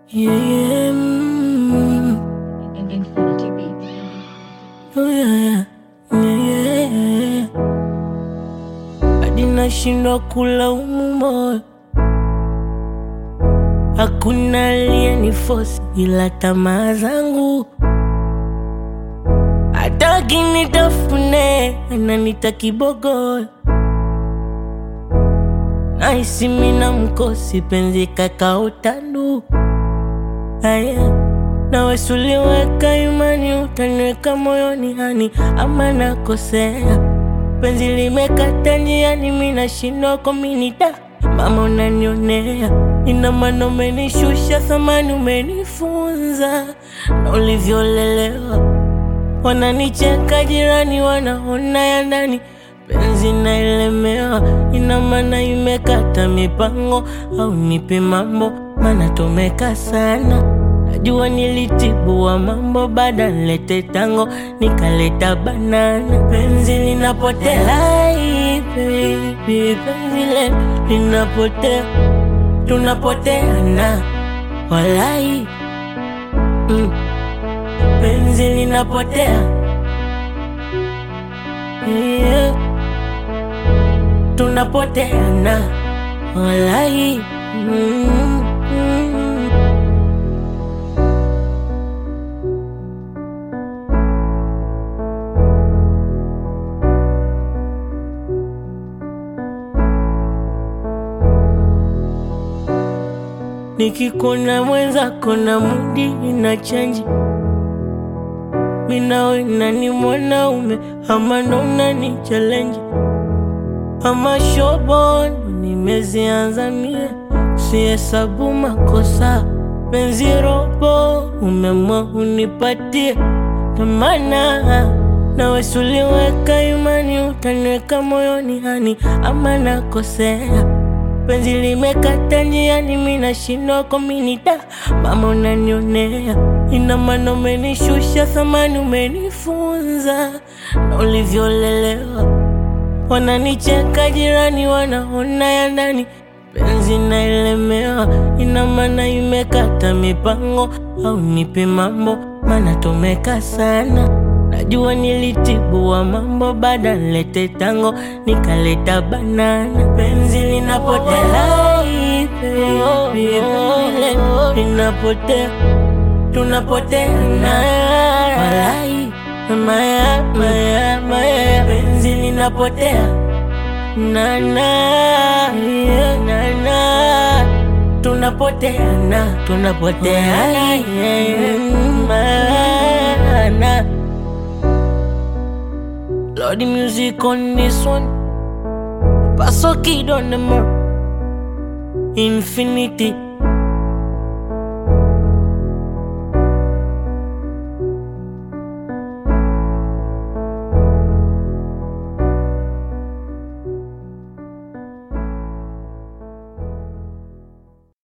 Yeah, yeah, mm, Infinity Beats. oh yeah, yeah, yeah, yeah. Hadi nashindwa kulaumu moyo, hakuna aliyenifosi ila tamaa zangu. Hataki nitafune, ananita kibogoyo, nahisi mina mkosi, penzi kakaotandu Aya, nawe suliweka imani, utaniweka moyoni hani, ama nakosea? Penzi limekata njiani, mi nashindwa kominita. Mama unanionea, ina maana umenishusha thamani, umenifunza na ulivyolelewa. Wananicheka jirani, wanaona ya ndani, penzi naelemewa, ina maana imekata mipango, au nipe mambo, maana tumeka sana. Najua nilitibua mambo, baada nilete tango, nikaleta banana. Penzi linapotea, ai, baby, penzi letu linapotea, tunapoteana, walai mm. Penzi linapotea yeah. Tunapoteana walai mm, mm. Nikikona mwenzako na mudi ina chanji minawe nani mwanaume ama ndo unani challenge ama shobono nimezianza mie sihesabu makosa penzi robo umemwa unipatie tamana nawe suliweka imani utaniweka moyoni hani ama nakosea penzi limekata njiani, mi nashindwa kominita. Mama unanionea, ina maana umenishusha thamani, umenifunza na ulivyolelewa. Wananicheka jirani, wanaona ya ndani, penzi naelemewa, ina maana imekata mipango, au nipe mambo, maana tumeka sana. Najua nilitibua mambo, baada nilete tango, nikaleta banana. Penzi linapotea, ai, baby, penzi letu linapotea, tunapoteana, walai, maya, maya, maya, penzi linapotea, nana, yeah, nana, tunapoteana, tunapoteana, yeah, mana. Lord, the music on this one. Paso kid on the mark. Infinity.